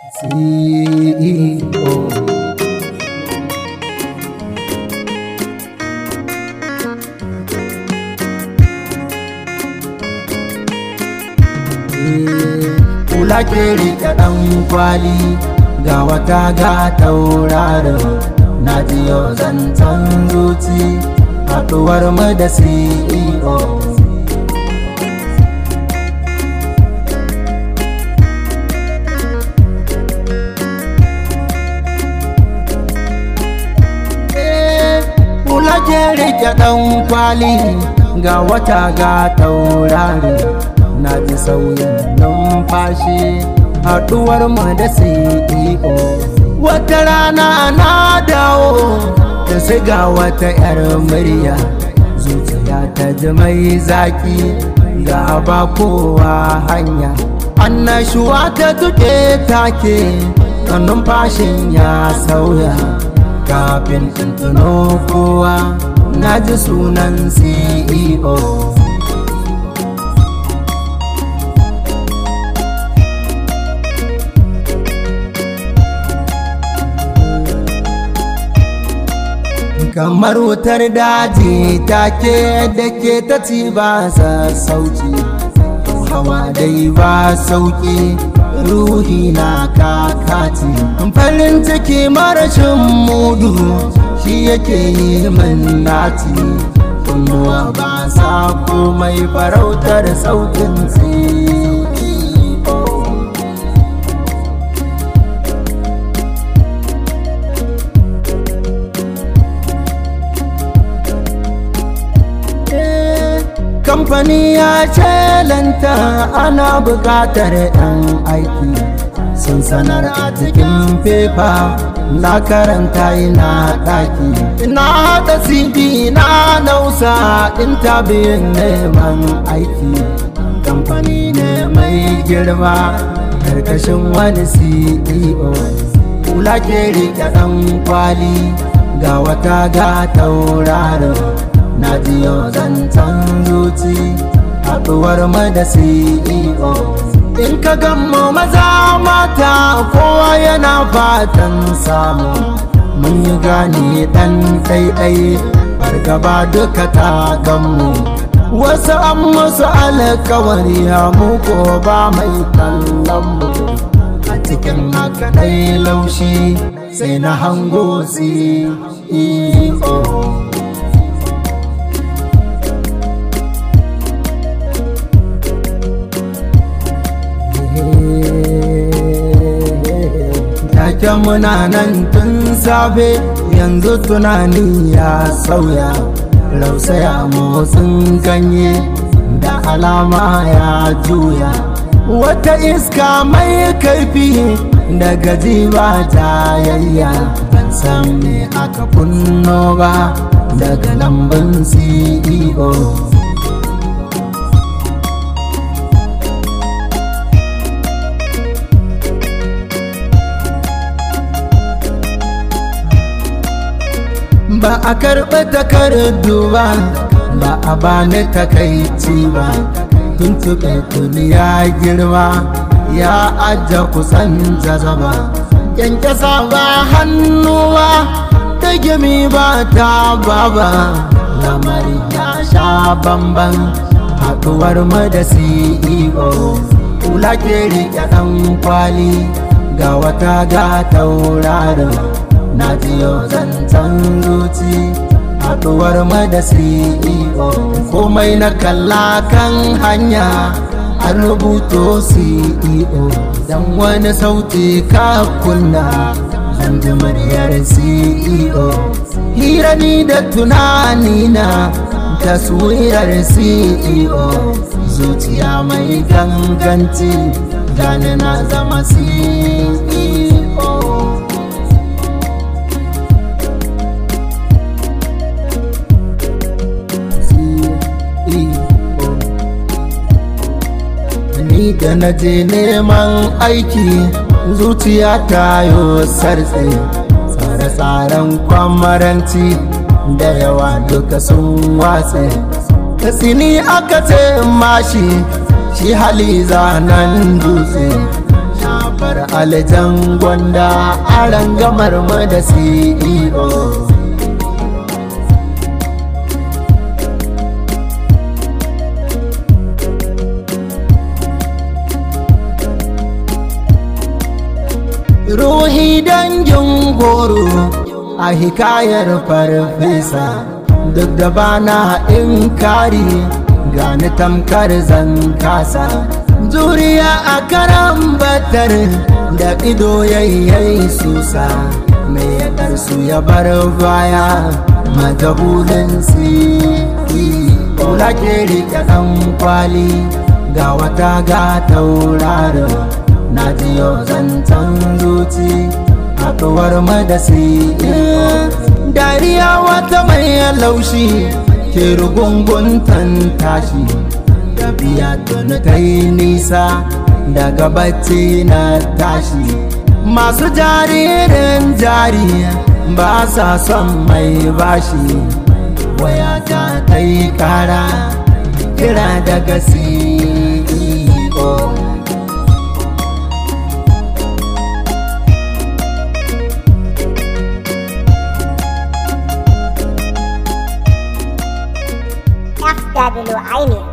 CEO. Kula ke rike ɗan kwali ga wata ga taurarin na ji yau zancen zuci haɗuwar mu da CEO. Kula ke rike ɗan kwali ga wata ga taurari na ji sauyin numfashi haɗuwar mu da CEO. Wata rana na dawo da siga wata 'yar murya zuciya ta ji mai zaki ga ba kowa hanya. Annashuwa ta tuke take numfashin ya sauya. kafin tuntuno kowa na ji sunan CEO. kamar wutar daji take da ke ta ci ba sauci hawa dai ba sauki ruhi na kakati farin ciki marashin mudu shi yake yi min nati kunnuwa ba sa komai farautar sautin kamfani ya lanta ana buƙatar 'yan aiki sun sanar a cikin fefa na karanta ina ɗaki na haɗa cd na nausa intabiyun neman aiki kamfani ne mai girma karkashin wani ceo kula ke riƙe ɗan kwali ga wata ga taurarin na jiyo zancen zuci haɗuwar da CEO in ka gammo maza mata kowa yana fatan samu mun yi gane ɗan ɗaiɗai fargaba duka ta gammu wasu an musu alkawari mu ko ba mai kallon mu a cikin haka ɗai laushi sai na hango CEO Taken muna nan tun safe yanzu tunani ya sauya rausaya motsin ganye da alama ya juya wata iska mai kaifi da gaji ba tayayya ban san me aka kunno ba daga lambun CEO ba a karɓi takardu ba ba a bani takaici ba tuntuɓe tuni ya girma ya ajiye kusan jazaba kyankyasa ba hannuwa ta gimi ba ta baba lamari ya sha bamban haɗuwar mu da ceo kula ke riƙe ɗan kwali ga wata ga taurarin na jiyo zancen zuci haɗuwar da CEO komai na kalla kan hanya an rubuto CEO dan wani sauti ka kunna zan ji muryar CEO hira ni da tunani na taswirar CEO zuciya mai ganganci gane na zama CEO ni da na je neman aiki zuciya ta yo sartse tsare-tsaren kwamaranci da yawa duka sun watse tsini aka ce mashi shi hali zanen dutse shafar aljan gwanda a rangamar mu da CEO ruhi dangin goro a hikayar farfesa duk da bana in kari gani tamkar zan kasa juriya a karan batar da ido yayyai susa mai yadarsu ya bar baya majahulin si kula ke rike ɗan kwali ga wata ga taurarin na ji yau zancen zuci haɗuwar madasi dariya wata mai laushi ke rugunguntan tashi tafiya tuni ta yi nisa daga bacci na tashi masu jaririn jari ba sa son mai bashi wayata ta yi kara kira daga CEO FW Aini